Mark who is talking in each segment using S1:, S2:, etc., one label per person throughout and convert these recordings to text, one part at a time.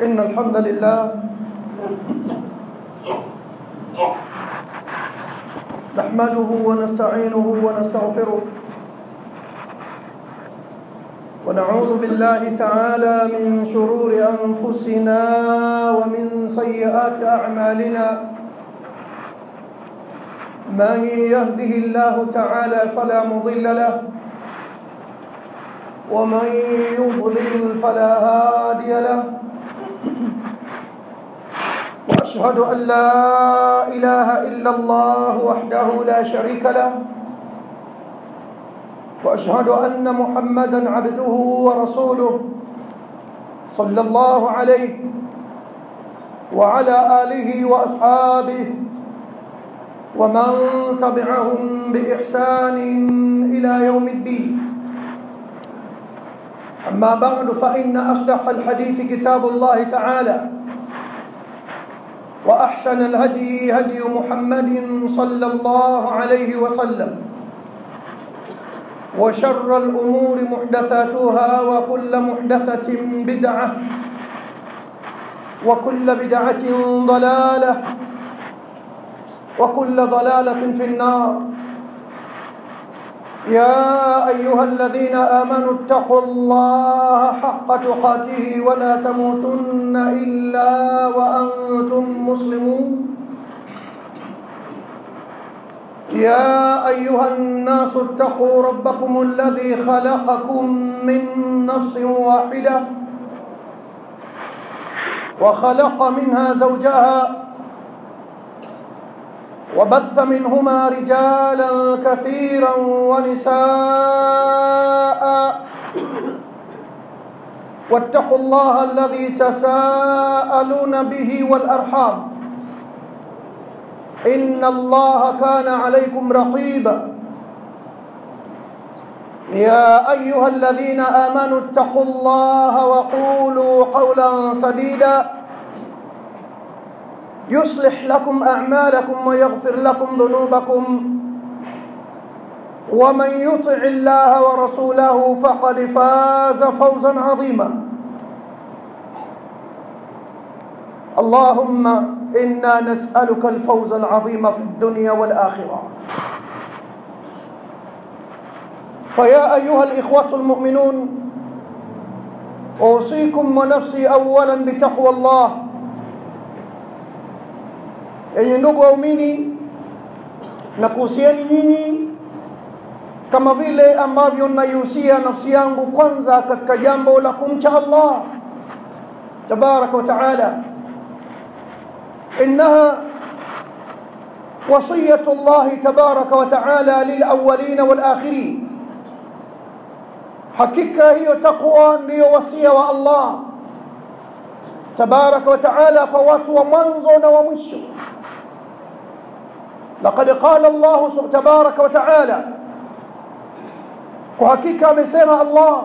S1: إن الحمد لله نحمده ونستعينه ونستغفره ونعوذ بالله تعالى من شرور أنفسنا ومن سيئات أعمالنا من يهده الله تعالى فلا مضل له ومن يضلل فلا هادي له واشهد ان لا اله الا الله وحده لا شريك له واشهد ان محمدا عبده ورسوله صلى الله عليه وعلى اله واصحابه ومن تبعهم باحسان الى يوم الدين أما بعد فإن أصدق الحديث كتاب الله تعالى وأحسن الهدي هدي محمد صلى الله عليه وسلم وشر الأمور محدثاتها وكل محدثة بدعة وكل بدعة ضلالة وكل ضلالة في النار يا أيها الذين آمنوا اتقوا الله حق تقاته ولا تموتن إلا وأنتم مسلمون يا أيها الناس اتقوا ربكم الذي خلقكم من نفس واحدة وخلق منها زوجها وبث منهما رجالا كثيرا ونساء واتقوا الله الذي تساءلون به والارحام ان الله كان عليكم رقيبا يا ايها الذين امنوا اتقوا الله وقولوا قولا سديدا يصلح لكم أعمالكم ويغفر لكم ذنوبكم ومن يطع الله ورسوله فقد فاز فوزا عظيما اللهم إنا نسألك الفوز العظيم في الدنيا والآخرة فيا أيها الإخوة المؤمنون أوصيكم ونفسي أولا بتقوى الله yenye ndugu waumini na kuhusieni nyinyi kama vile ambavyo naihusia nafsi yangu kwanza katika jambo la kumcha Allah tabaraka wa taala innaha وصية الله تبارك وتعالى للأولين والآخرين حقيقة هي تقوى هي وصية الله تبارك وتعالى قوات ومنزون ومشو لقد قال الله تبارك وتعالى وحقيقة مسيما الله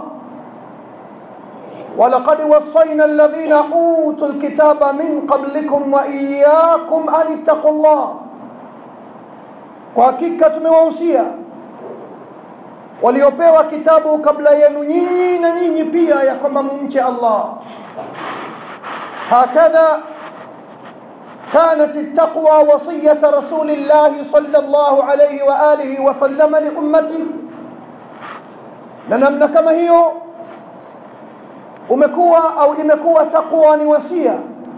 S1: ولقد وصينا الذين أوتوا الكتاب من قبلكم وإياكم أن اتقوا الله وحقيقة tumewausia waliopewa kitabu kabla yenu nyinyi na nyinyi pia ya kwamba mumche Allah hakadha كانت التقوى وصية رسول الله صلى الله عليه وآله وسلم لأمته na namna kama hiyo umekuwa au imekuwa taqwa ni wasia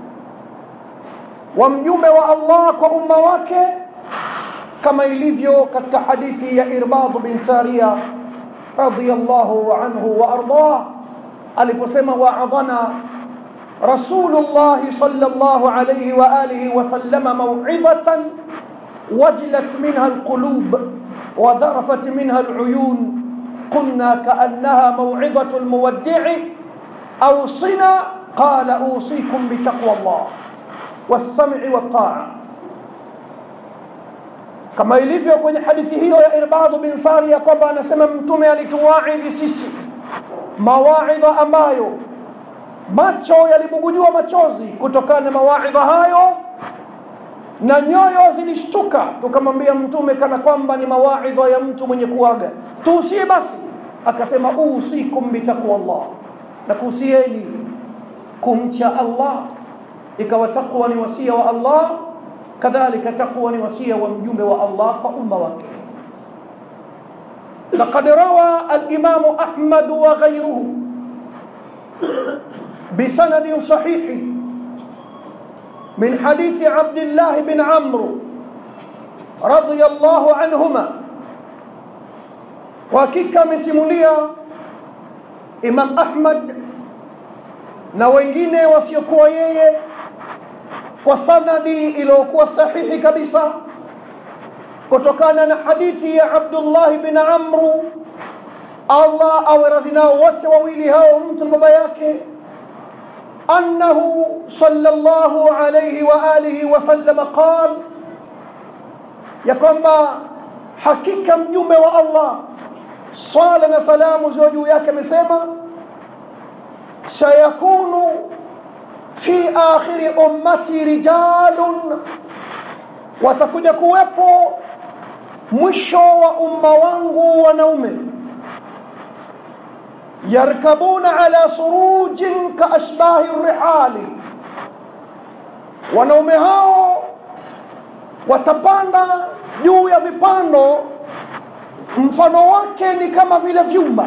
S1: wa mjumbe wa Allah kwa umma wake kama ilivyo katika hadithi ya Irbad bin Sariya radiyallahu anhu wa ardah aliposema wa'adhana رسول الله صلى الله عليه وآله وسلم موعظة وجلت منها القلوب وذرفت منها العيون قلنا كأنها موعظة المودع أوصنا قال أوصيكم بتقوى الله والسمع والطاعة كما ilivyo kwenye hadithi hiyo ya Irbad bin Sariya kwamba anasema mtume alituwaidhi sisi mawaidha ambayo macho yalibugujiwa machozi kutokana na mawaidha hayo na nyoyo zilishtuka tukamwambia mtume kana kwamba ni mawaidha ya mtu mwenye kuaga tuusie basi akasema usikum bitaqwa Allah na kuhusieni kumcha Allah ikawa taqwa ni wasia wa Allah kadhalika taqwa ni wasia wa mjumbe wa Allah kwa umma wake لقد روى الإمام أحمد وغيره بسند صحيح من حديث عبد الله بن عمرو رضي الله عنهما وحقيقة مسموليا إمام أحمد na wengine wasiokuwa yeye kwa sanadi iliyokuwa sahihi kabisa kutokana na hadithi ya Abdullah bin Amru Allah awe radhi nao wote wawili hao mtu na baba yake annahu sallallahu alayhi wa alihi wa sallam qal ya kwamba hakika mjumbe wa Allah sala na salamu ziwe juu yake amesema sayakunu fi akhiri ummati rijalun watakuja kuwepo mwisho wa umma wangu wanaume yarkabuna ala surujin kaashbahi rihali wanaume hao watapanda juu ya vipando mfano wake ni kama vile vyumba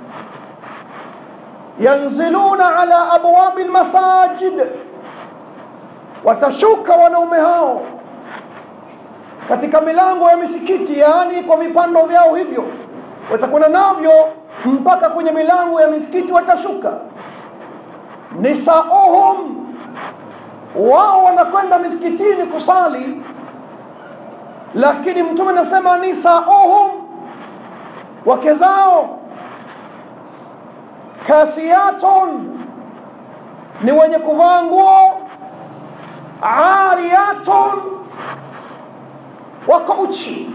S1: yanziluna ala abwabi lmasajid watashuka wanaume hao katika milango ya misikiti yaani kwa vipando vyao hivyo watakwenda navyo mpaka kwenye milango ya misikiti watashuka nisauhum wao wanakwenda misikitini kusali lakini mtume anasema nisauhum wake zao kasiyatun ni wenye kuvaa nguo ariyatun wako uchi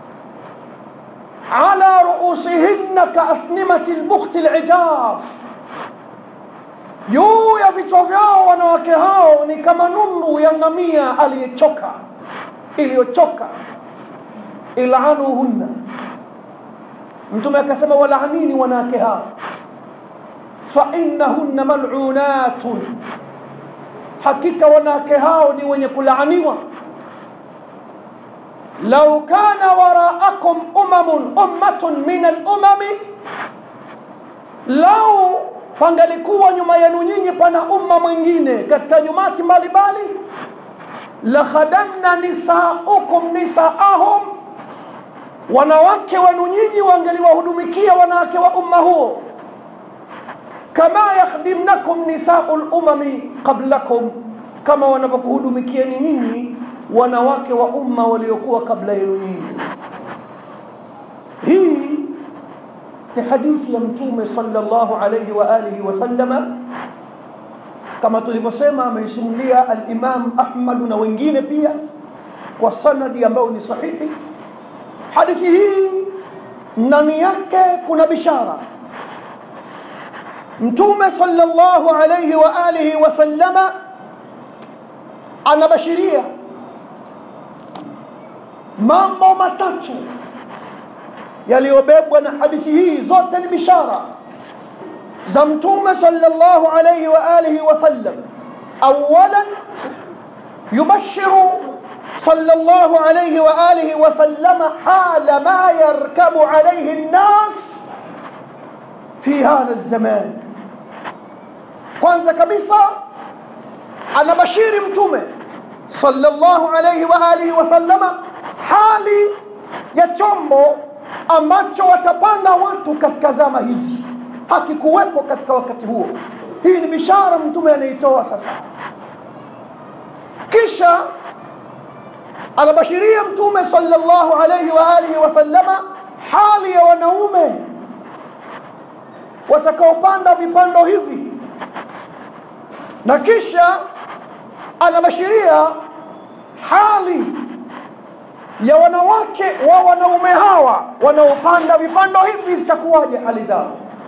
S1: ala ruusihinna kaasnimati lbukhti lijaf juu ya vichwa vyao wanawake hao ni kama nundu ya ngamia aliyechoka iliyochoka ilanuhunna mtume akasema walaanini wanawake hao fainnahunna malunatun hakika wanawake hao ni wenye kulaaniwa lau kana waraakum umamun ummatun min alumami lau pangalikuwa nyuma yenu nyinyi pana umma mwingine katika jumati mbalimbali la khadamna nisaukum nisaahum wanawake wenu nyinyi wangeliwahudumikia wanawake wa umma huo kama yakhdimnakum nisau lumami qablakum kama wanavyokuhudumikieni nyinyi wanawake wa umma waliokuwa kabla yenu nyinyi hii ni hadithi ya mtume sallallahu alayhi wa alihi wasallama kama tulivyosema ameisimulia alimam ahmad na wengine pia kwa sanadi ambayo ni sahihi hadithi hii ndani yake kuna bishara mtume sallallahu alayhi wa alihi wasallama anabashiria mambo matatu yaliyobebwa na hadithi hii zote ni bishara za mtume sallallahu alayhi wa alihi wasallam awalan yubashiru sallallahu alayhi wa alihi wasallam hala ma yarkabu alayhi الناس في هذا الزمان kwanza kabisa anabashiri mtume sallallahu alayhi wa alihi wasallama hali ya chombo ambacho watapanda watu katika zama hizi hakikuwepo katika wakati huo hii ni bishara mtume anaitoa sasa kisha anabashiria mtume sallallahu alayhi wa alihi wasallama hali ya wanaume watakaopanda vipando hivi na kisha anabashiria hali ya wanawake wa wanaume hawa wanaopanda vipando hivi zitakuwaje hali zao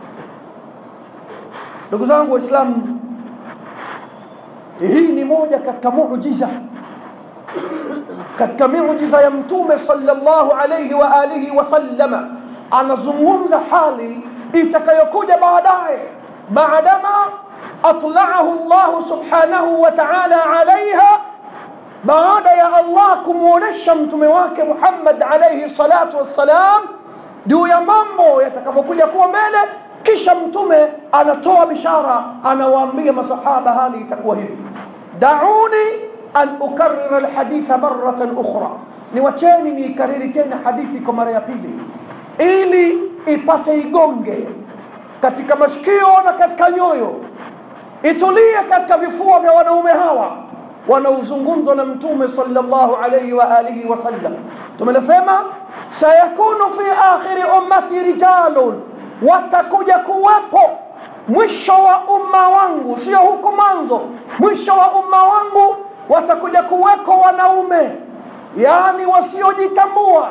S1: ndugu zangu waislamu hii ni moja katika muujiza katika miujiza ya mtume sallallahu alayhi wa alihi wasallama anazungumza hali itakayokuja baadaye maadama atlaahu llahu subhanahu wa taala alaiha baada ya allah kumwonyesha mtume wake muhammad alaihi salatu wassalam juu ya mambo yatakavyokuja kuwa mbele kisha mtume anatoa bishara anawaambia masahaba hali itakuwa hivi dauni an ukarira lhaditha maratan ukhra niwacheni niikariri tena hadithi kwa mara ya pili ili ipate igonge katika masikio na katika nyoyo itulie katika vifua vya wanaume hawa wanaozungumzwa na mtume sallallahu alayhi wa alihi wasallam tumelisema sayakunu fi akhiri ummati rijalun watakuja kuwepo mwisho wa umma wangu sio huku mwanzo mwisho wa umma wangu watakuja kuweko wanaume yani wasiojitambua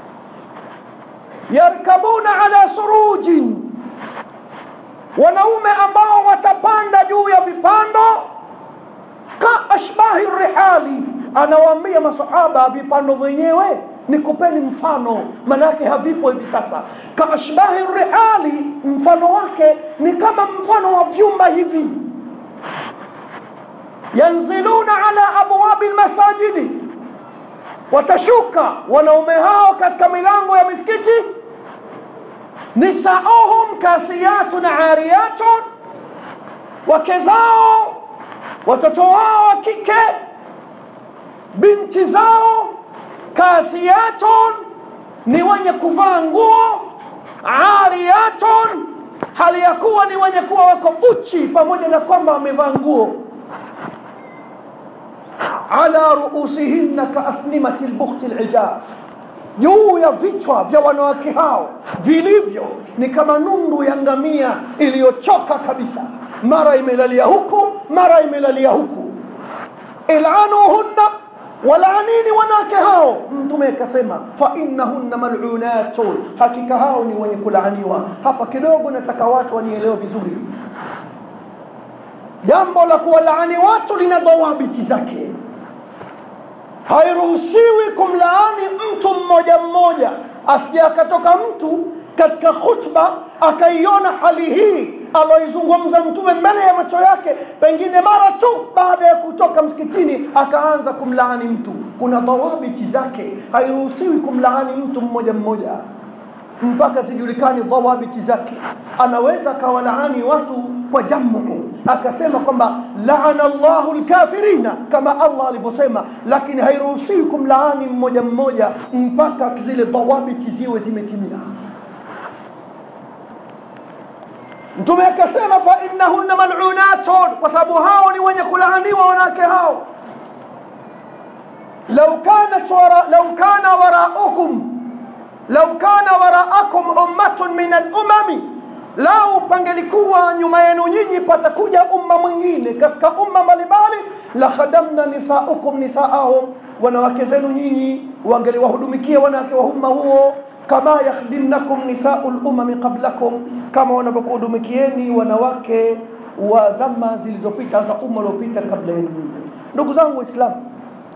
S1: yarkabuna ala surujin wanaume ambao watapanda juu ya vipando ka ashbahi rihali anawaambia masahaba vipando vyenyewe nikupeni mfano manake havipo hivi sasa ka ashbahi rihali mfano wake ni kama mfano wa vyumba hivi yanziluna ala abwabi lmasajidi watashuka wanaume hao katika milango ya misikiti nisauhum kasiyatun ariyatun wake zao watoto wao wa kike binti zao kasiyatun ni wenye kuvaa nguo ariyatun hali ya kuwa ni wenye kuwa wako uchi pamoja na kwamba wamevaa nguo ala ruusihinna kaasnimati lbukhti lijaf juu ya vichwa vya wanawake hao vilivyo ni kama nundu ya ngamia iliyochoka kabisa mara imelalia huku mara imelalia huku ilanuhunna walaanini wanawake hao mtume akasema fa innahunna malunatun hakika hao ni wenye kulaaniwa hapa kidogo nataka watu wanielewe vizuri jambo la kuwalaani watu lina dawabiti zake hairuhusiwi kumlaani mtu mmoja mmoja asije akatoka mtu katika khutba akaiona hali hii aloizungumza mtume mbele ya macho yake pengine mara tu baada ya kutoka msikitini akaanza kumlaani mtu kuna dhawabiti zake hairuhusiwi kumlaani mtu mmoja mmoja mpaka zijulikane dhawabiti zake anaweza akawalaani watu kwa jamu akasema kwamba laana llahu lkafirina kama allah alivyosema lakini hairuhusiwi kumlaani mmoja mmoja mpaka zile dhawabiti ziwe zimetimia mtume akasema fa innahunna malunatun kwa sababu hao ni wenye kulaaniwa wanawake hao lau kanat wara, lau kana waraukum lau kana waraakum ummatun min alumami lau pangelikuwa nyuma yenu nyinyi patakuja umma mwingine katika umma mbalimbali la khadamna nisaukum nisaahum wanawake zenu nyinyi wangeliwahudumikia wanawake wa umma huo kama yakhdimnakum nisau lumami qablakum kama wanavyokuhudumikieni wanawake wa zama zilizopita za umma uliopita kabla yenu nyinyi ndugu zangu waislamu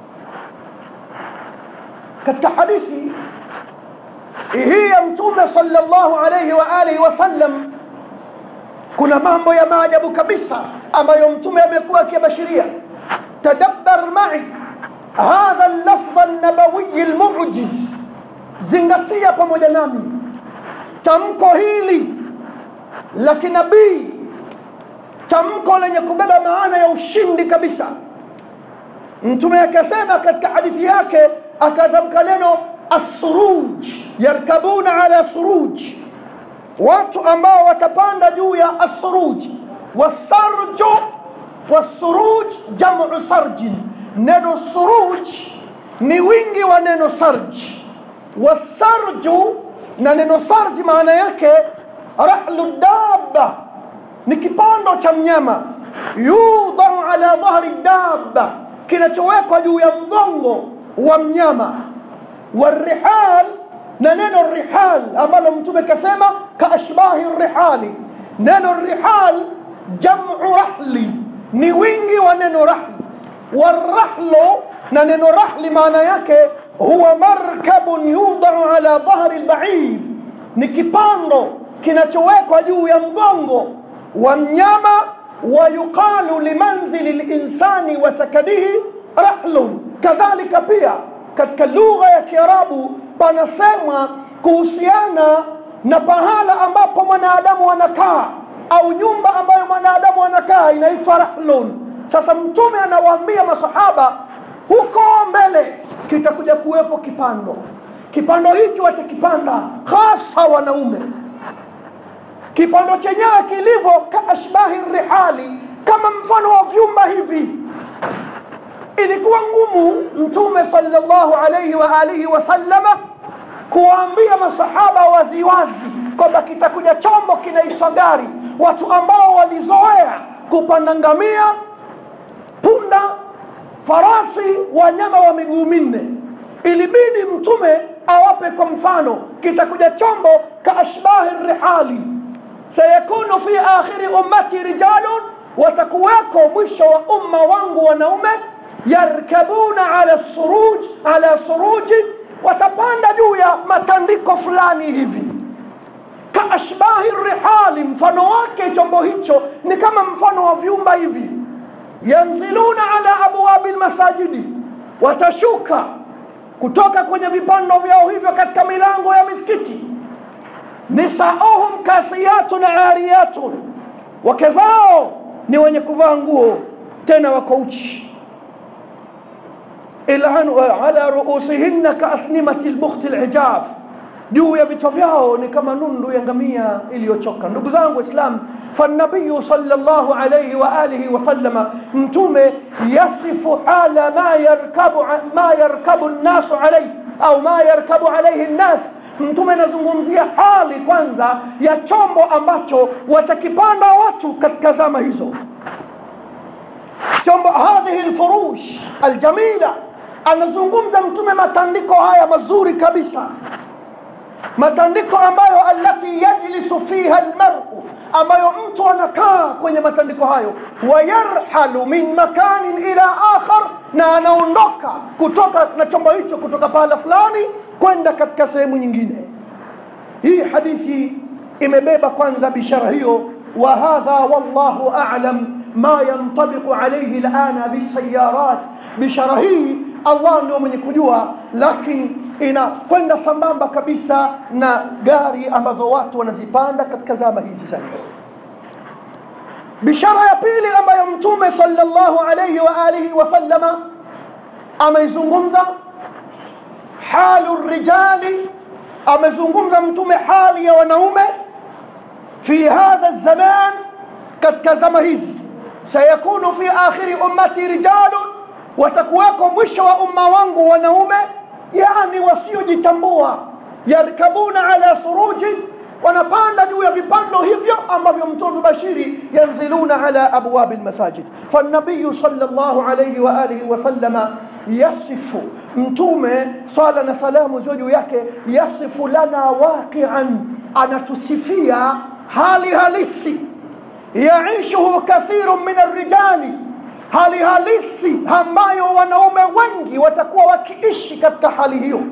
S1: katika hadithi hii ya mtume sallallahu alayhi wa alihi wasallam kuna mambo ya maajabu kabisa ambayo mtume amekuwa akiyabashiria tadabbar mai hadha lafdha nabawiyi lmujiz zingatia pamoja nami tamko hili la kinabii tamko lenye kubeba maana ya ushindi kabisa mtume akasema katika hadithi yake akatamka neno assuruj yarkabuna ala suruj watu ambao watapanda juu ya assuruj wasarju wassuruj jamu sarjin neno suruj ni wingi wa neno sarji wasarju na neno sarji maana yake rahlu dabba ni kipando cha mnyama yudau ala dhahri dabba kinachowekwa juu ya mgongo wa mnyama warihal na neno rihal ambalo mtume kasema kaashbahi rihali neno rihal jamu rahli ni wingi wa neno rahli warahlu na neno rahli maana yake huwa markabun yudau ala dhahri lbair ni kipando kinachowekwa juu ya mgongo wa mnyama wayuqalu limanzili linsani wa sakanihi rahlun kadhalika pia katika lugha ya kiarabu panasemwa kuhusiana na pahala ambapo mwanadamu anakaa au nyumba ambayo mwanadamu anakaa inaitwa rahlun sasa mtume anawaambia masahaba huko mbele kitakuja kuwepo kipando kipando hichi watakipanda hasa wanaume kipando chenyewe kilivyo kaashbahi rihali kama mfano wa vyumba hivi ilikuwa ngumu mtume sallallahu alayhi wa alihi wasallama kuwaambia masahaba waziwazi kwamba kitakuja chombo kinaitwa gari watu ambao walizoea kupanda ngamia punda farasi wanyama wa miguu minne ilibidi mtume awape kwa mfano kitakuja chombo kaashbahi rihali sayakunu fi akhiri ummati rijalun watakuweko mwisho wa umma wangu wanaume yarkabuna ala suruj ala suruji watapanda juu ya matandiko fulani hivi kaashbahi rihali mfano wake chombo hicho ni kama mfano wa vyumba hivi yanziluna ala abwabi lmasajidi watashuka kutoka kwenye vipando vyao hivyo katika milango ya misikiti nisauhum kasiyatun ariyatun wake zao ni wenye kuvaa nguo tena wako uchi ala ruusihinna kaasnimati lbukhti lijaf juu ya vichwa vyao ni kama nundu ya ngamia iliyochoka ndugu zangu waislam فالنبي صلى الله عليه وآله وسلم متومه يصف حال ما يركب ما يركب الناس عليه أو ما يركب عليه الناس mtume anazungumzia hali kwanza ya chombo ambacho watakipanda watu katika zama hizo chombo hadhihi lfurush aljamila anazungumza mtume matandiko haya mazuri kabisa matandiko ambayo allati yajlisu fiha almar'u ambayo mtu anakaa kwenye matandiko hayo wayarhalu min makanin ila akhar na anaondoka kutoka na chombo hicho kutoka pahala fulani kwenda katika sehemu nyingine hii hadithi imebeba kwanza bishara hiyo wa hadha wallahu a'lam ma yantabiqu alayhi alana bisayarat bishara hii Allah ndio mwenye kujua lakini inakwenda sambamba kabisa na gari ambazo watu wanazipanda katika zama hizi za leo bishara ya pili ambayo mtume sallallahu alayhi wa alihi wasallama ameizungumza halu rijali amezungumza mtume hali ya wanaume fi hadha zaman katika zama hizi sayakunu fi akhiri ummati rijalun watakuweko mwisho wa umma wangu wanaume yani wasiojitambua yarkabuna ala surujin wanapanda juu ya vipando hivyo ambavyo mtume bashiri yanziluna ala abwabi almasajid fanabiyu sallallahu alayhi wa alihi wasallama yasifu mtume sala na salamu ziwe juu yake yasifu lana waqian anatusifia hali halisi yaishuhu kathirun min arrijali hali halisi ambayo wanaume wengi watakuwa wakiishi katika hali hiyo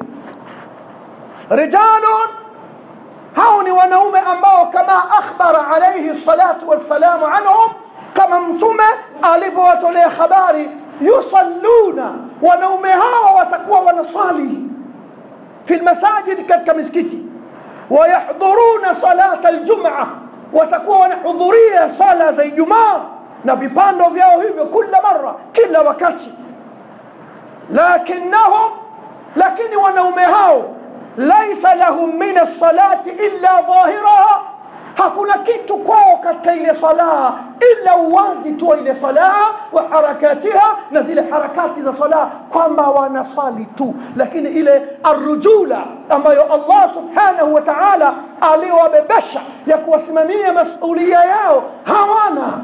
S1: rijalun hao ni wanaume ambao kama akhbara alayhi salatu wassalamu anhum kama mtume alivyowatolea habari yusalluna wanaume hao watakuwa wanasali fi lmasajid katika misikiti wayahdhuruna salata aljum'a watakuwa wanahudhuria sala za ijumaa na vipando vyao hivyo kila mara kila wakati lakinnahum lakini wanaume hao laisa lahum min alsalati illa dhahiraha hakuna kitu kwao katika ile sala ila uwazi tu wa ile sala wa harakatiha na zile harakati za sala kwamba wanasali tu lakini ile arrujula ambayo Allah subhanahu wa ta'ala aliwabebesha ya kuwasimamia masulia yao hawana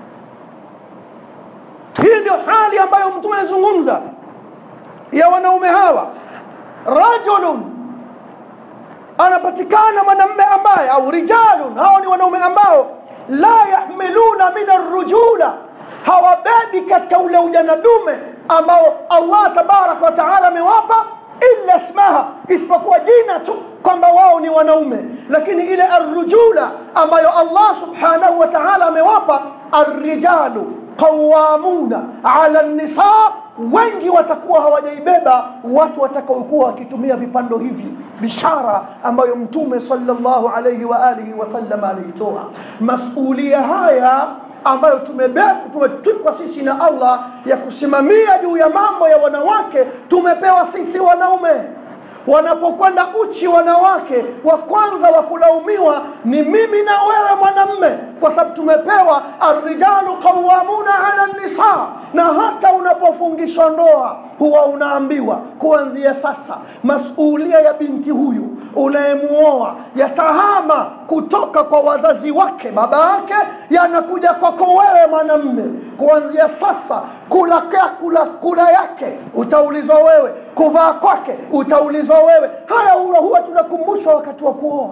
S1: hii ndio hali ambayo mtume anazungumza ya wanaume hawa rajulun anapatikana mwanamume ambaye au rijalun hao ni wanaume ambao la yahmiluna min arrujula hawabebi katika ule ujana dume ambao Allah tabaraka wa taala amewapa illa ismaha isipokuwa jina tu kwamba wao ni wanaume lakini ile arrujula ambayo allah subhanahu wa taala amewapa arrijalu qawamuna ala nisa wengi watakuwa hawajaibeba watu watakaokuwa wakitumia vipando hivi bishara ambayo mtume sallallahu alayhi wa alihi wasallam aliitoa masulia haya ambayo tumetwikwa sisi na allah ya kusimamia juu ya mambo ya wanawake tumepewa sisi wanaume wanapokwenda uchi wanawake wa kwanza wa kulaumiwa ni mimi na wewe mwanamme kwa sababu tumepewa arrijalu qawamuna ala nisa na hata unapofungishwa ndoa huwa unaambiwa kuanzia sasa masulia ya binti huyu unayemuoa yatahama kutoka kwa wazazi wake baba yake yanakuja kwako wewe mwanamme kuanzia sasa kula, kula, kula yake utaulizwa wewe kuvaa kwake utaulizwa wewe haya huwa, huwa tunakumbushwa wakati wa kuoa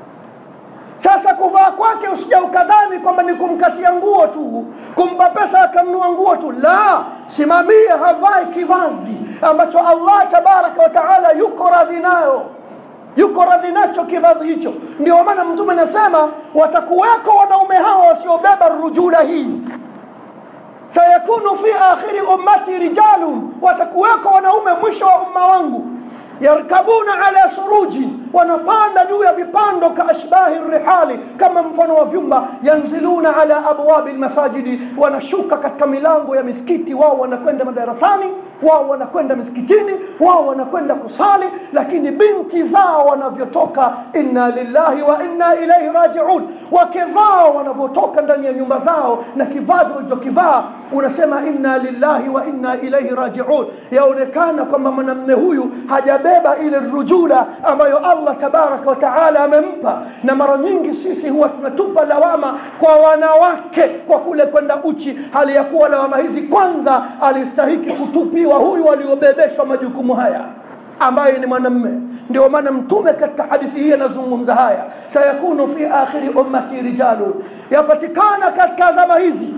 S1: sasa kuvaa kwake usija ukadhani kwamba ni kumkatia nguo tu kumpa pesa akamnua nguo tu la simamie havai kivazi ambacho allah tabaraka wa taala yuko radhi nayo yuko radhi nacho kivazi hicho ndio maana mtume anasema watakuweko wanaume hawa wasiobeba rujula hii sayakunu fi akhiri ummati rijalun watakuweko wanaume mwisho wa umma wangu yarkabuna ala suruji wanapanda juu ya vipando kaashbahi rihali kama mfano wa vyumba yanziluna ala abwabi lmasajidi wanashuka katika milango ya misikiti wao wanakwenda madarasani wao wanakwenda misikitini wao wanakwenda kusali lakini binti zao wanavyotoka inna lillahi wa inna ilaihi rajiun wake zao wanavyotoka ndani ya nyumba zao na kivazi walichokivaa unasema inna lillahi wa inna ilaihi rajiun yaonekana kwamba mwanamme huyu hajabeba ile rujula ambayo allah tabaraka wa taala amempa na mara nyingi sisi huwa tunatupa lawama kwa wanawake kwa kule kwenda uchi hali ya kuwa lawama hizi kwanza alistahiki kutupiwa huyu aliobebeshwa majukumu haya ambaye ni mwanamme ndio maana mtume katika hadithi hii anazungumza haya sayakunu fi akhiri ummati rijalun yapatikana katika zama hizi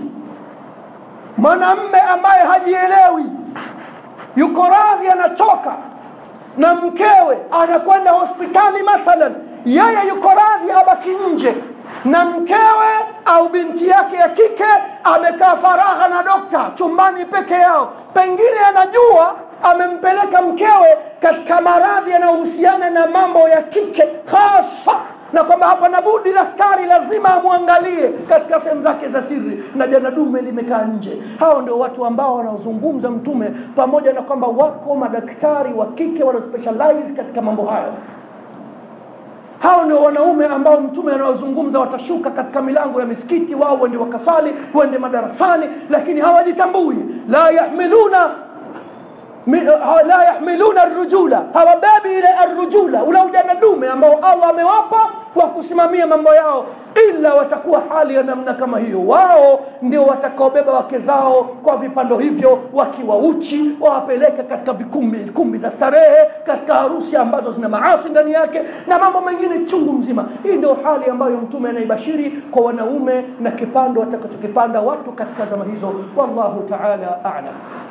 S1: mwanamme ambaye hajielewi yuko radhi anachoka na mkewe anakwenda hospitali mathalan yeye yuko radhi abaki nje na mkewe au binti yake ya kike amekaa faragha na dokta chumbani peke yao pengine anajua amempeleka mkewe katika maradhi yanayohusiana na mambo ya kike hasa na kwamba hapana budi daktari lazima amwangalie katika sehemu zake za siri na jana dume limekaa nje hao ndio watu ambao wanaozungumza mtume pamoja na kwamba wako madaktari wa kike wanaospecialize katika mambo hayo hao ndio wanaume ambao mtume anaozungumza watashuka katika milango ya misikiti wao wende wakasali wende madarasani lakini hawajitambui la yahmiluna la yahmiluna arrujula hawabebi ile arrujula ule ujana dume ambao allah amewapa wa kusimamia mambo yao ila watakuwa hali ya namna kama hiyo wao ndio watakaobeba wake zao kwa vipando hivyo wakiwa uchi wawapeleke katika vikumbi kumbi za starehe katika harusi ambazo zina maasi ndani yake na mambo mengine chungu mzima hii ndio hali ambayo mtume anaibashiri kwa wanaume na kipando watakachokipanda watu katika zama hizo wallahu taala alam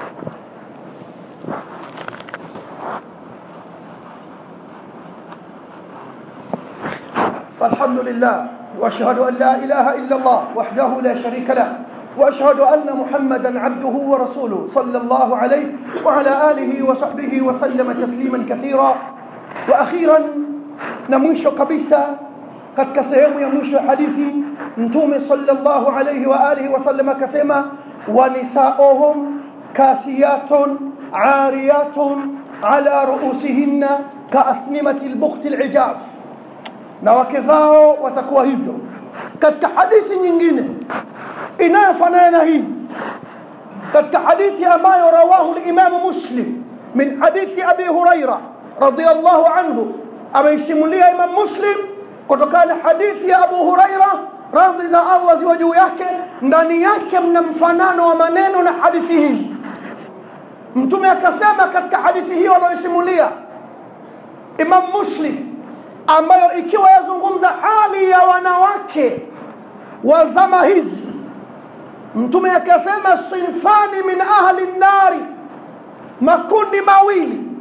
S1: الحمد لله واشهد ان لا اله الا الله وحده لا شريك له واشهد ان محمدا عبده ورسوله صلى الله عليه وعلى اله وصحبه وسلم تسليما كثيرا واخيرا نمشي kabisa katika sehemu ya mwisho ya hadithi mtume sallallahu alayhi wa alihi wasallam akasema wanisaohum kasiyatun ariyatun ala ruusihinna kaasnimati lbukhti lijaf na wake zao watakuwa hivyo katika hadithi nyingine inayofanana na hii katika hadithi ambayo rawahu limamu muslim min hadithi abi huraira radiallahu anhu ameisimulia imam muslim kutokana na hadithi ya abu huraira radhi za allah ziwa juu yake ndani yake mna mfanano wa maneno na hadithi hii mtume akasema katika hadithi hiyo anayoisimulia imam muslim ambayo ikiwa yazungumza hali ya wanawake wa zama hizi mtume akasema sinfani min ahli nnari makundi mawili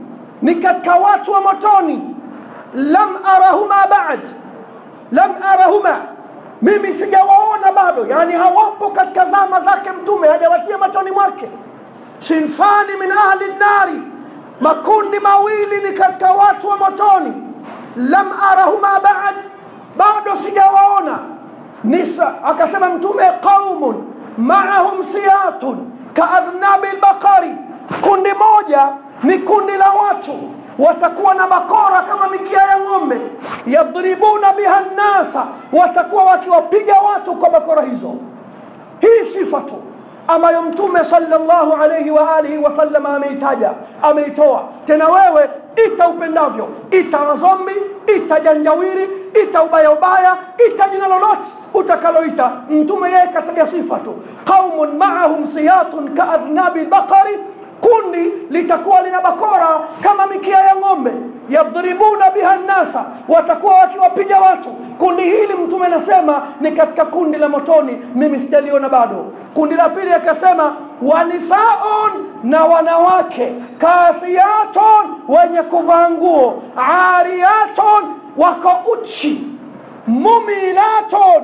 S1: ni katika watu wa motoni lam arahuma ba'd lam arahuma mimi sijawaona bado yani hawapo katika zama zake mtume hajawatia machoni mwake sinfani min ahli nnari makundi mawili ni katika watu wa motoni lam arahuma ba'd bado sijawaona nisa akasema mtume qaumun maahum siyatun kaadhnabi lbaqari kundi moja ni kundi la watu watakuwa na bakora kama mikia ya ng'ombe yadribuna biha nnasa watakuwa wakiwapiga watu kwa bakora hizo hii sifa tu ambayo mtume sallallahu alayhi wa alihi wasallam ameitaja ameitoa tena wewe ita upendavyo ita mazombi ita janjawiri ita ubaya ubaya ita jina lolote utakaloita mtume yeye kataja sifa tu qaumun maahum siyatun kaadhnabi lbaqari kundi litakuwa lina bakora kama mikia ya ng'ombe yadribuna biha nnasa watakuwa wakiwapiga watu kundi hili mtume anasema ni katika kundi la motoni mimi sijaliona bado kundi la pili akasema wanisaun na wanawake kasiyatun wenye kuvaa nguo ariyatun wako uchi mumilatun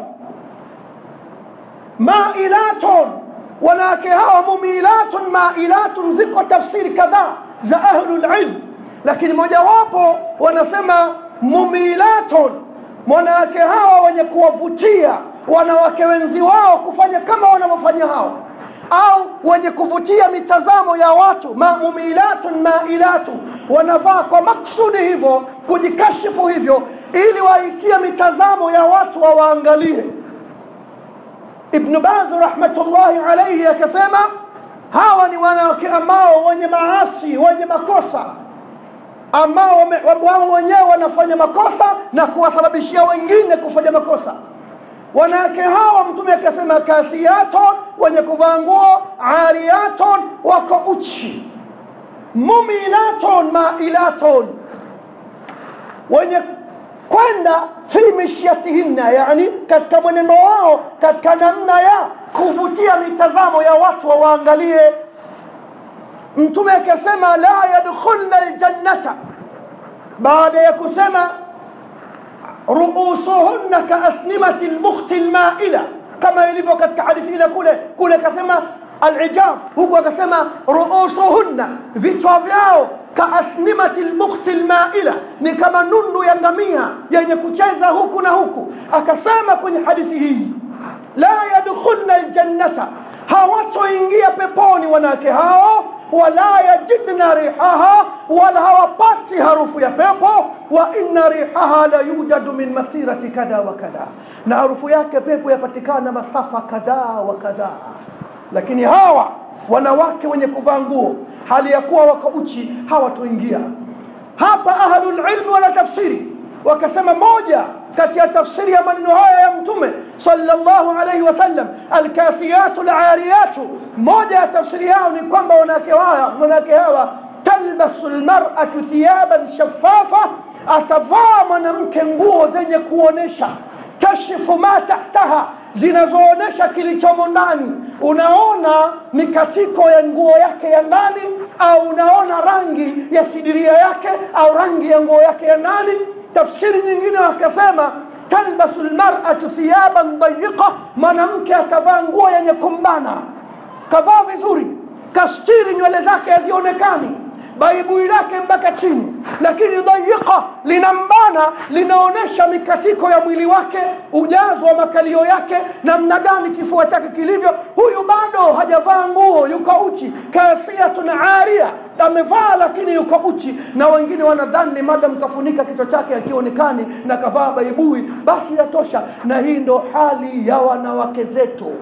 S1: mailatun wanawake hawa mumilatun mailatun ziko tafsiri kadhaa za ahlulilm lakini mojawapo wanasema mumilatun wanawake hawa wenye kuwavutia wanawake wenzi wao kufanya kama wanavyofanya hao au wenye kuvutia mitazamo ya watu ma mumilatun mailatu wanavaa kwa maksudi hivyo kujikashifu hivyo ili waitie mitazamo ya watu wawaangalie ibnu bazi rahmatullahi alaihi akasema hawa ni wanawake ambao wenye maasi wenye makosa ambao wao wenyewe wanafanya makosa na kuwasababishia wengine kufanya makosa wanawake hawa mtume akasema kasiyaton wenye kuvaa nguo ariyaton wako uchi mumilaton mailaton wenye kwenda fi mishyatihinna yani katika mwenendo wao katika namna ya kuvutia mitazamo ya watu wawaangalie mtume akasema la yadkhulna ljannata baada ya kusema ruusuhunna kaasnimati lbukhti lmaila kama ilivyo katika hadithi ile kule kule akasema alijaf huku akasema ruusuhunna vichwa vyao kaasnimati lbukhti lmaila ni kama nundu ya ngamia yenye kucheza huku na huku akasema kwenye hadithi hii la yadkhulna ljannata hawatoingia peponi wanawake hao wala yajidna rihaha wala hawapati harufu ya pepo wa inna rihaha la yujadu min masirati kadha wa kadha na harufu yake pepo yapatikana masafa kadhaa wa kadhaa lakini hawa wanawake wenye kuvaa nguo hali ya kuwa wako uchi hawatoingia hapa ahlulilmi wana tafsiri wakasema moja kati ya tafsiri ya maneno haya ya mtume sallallahu alaihi wasallam alkasiyatu lariyatu moja ya tafsiri yao ni kwamba wanawake hawa wanawake hawa talbasu lmaratu thiyaban shafafa atavaa mwanamke nguo zenye kuonesha tashifu ma tahtaha zinazoonesha kilichomo ndani unaona mikatiko ya nguo yake ya ndani au unaona rangi ya sidiria yake au rangi ya nguo yake ya ndani tafsiri nyingine wakasema talbasu lmaratu thiyaban dayiqa mwanamke atavaa nguo yenye kumbana kavaa vizuri kastiri nywele zake hazionekani baibui lake mpaka chini lakini dayiqa linambana linaonyesha mikatiko ya mwili wake ujazo wa makalio yake namna gani kifua chake kilivyo huyu bado hajavaa nguo yuko uchi kasiyatun aria amevaa lakini yuko uchi na wengine wanadhani madam kafunika kichwa chake akionekani na kavaa baibui basi yatosha na hii ndo hali ya wanawake zetu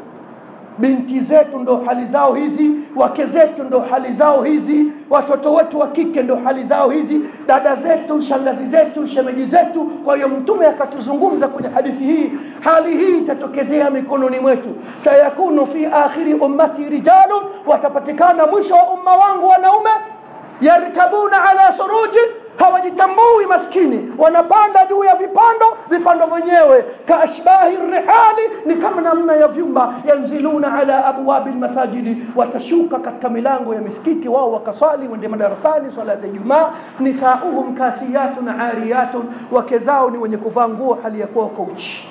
S1: binti zetu ndo hali zao hizi wake zetu ndo hali zao hizi watoto wetu wa kike ndo hali zao hizi dada zetu shangazi zetu shemeji zetu kwa hiyo mtume akatuzungumza kwenye hadithi hii hali hii itatokezea mikononi mwetu sayakunu fi akhiri ummati rijalun watapatikana mwisho wa umma wangu wanaume yarkabuna ala suruji hawajitambui maskini wanapanda juu ya vipando vipando vyenyewe kaashbahi rihali ni kama namna ya vyumba yanziluna ala abwabi lmasajidi watashuka katika milango ya misikiti wao wakaswali wende madarasani swala za ijumaa nisauhum kasiyatun ariyatun wake zao ni wenye kuvaa nguo hali ya kuwa wako uchi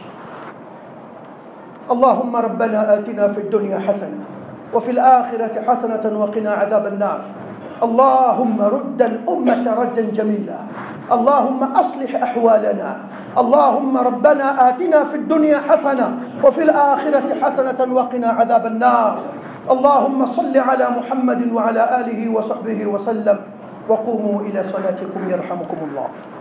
S1: اللهم ربنا آتنا في الدنيا حسنة وفي الآخرة حسنة وقنا عذاب النار اللهم رد الأمة ردا جميلا اللهم أصلح أحوالنا اللهم ربنا آتنا في الدنيا حسنة وفي الآخرة حسنة وقنا عذاب النار اللهم صل على محمد وعلى آله وصحبه وسلم وقوموا إلى صلاتكم يرحمكم الله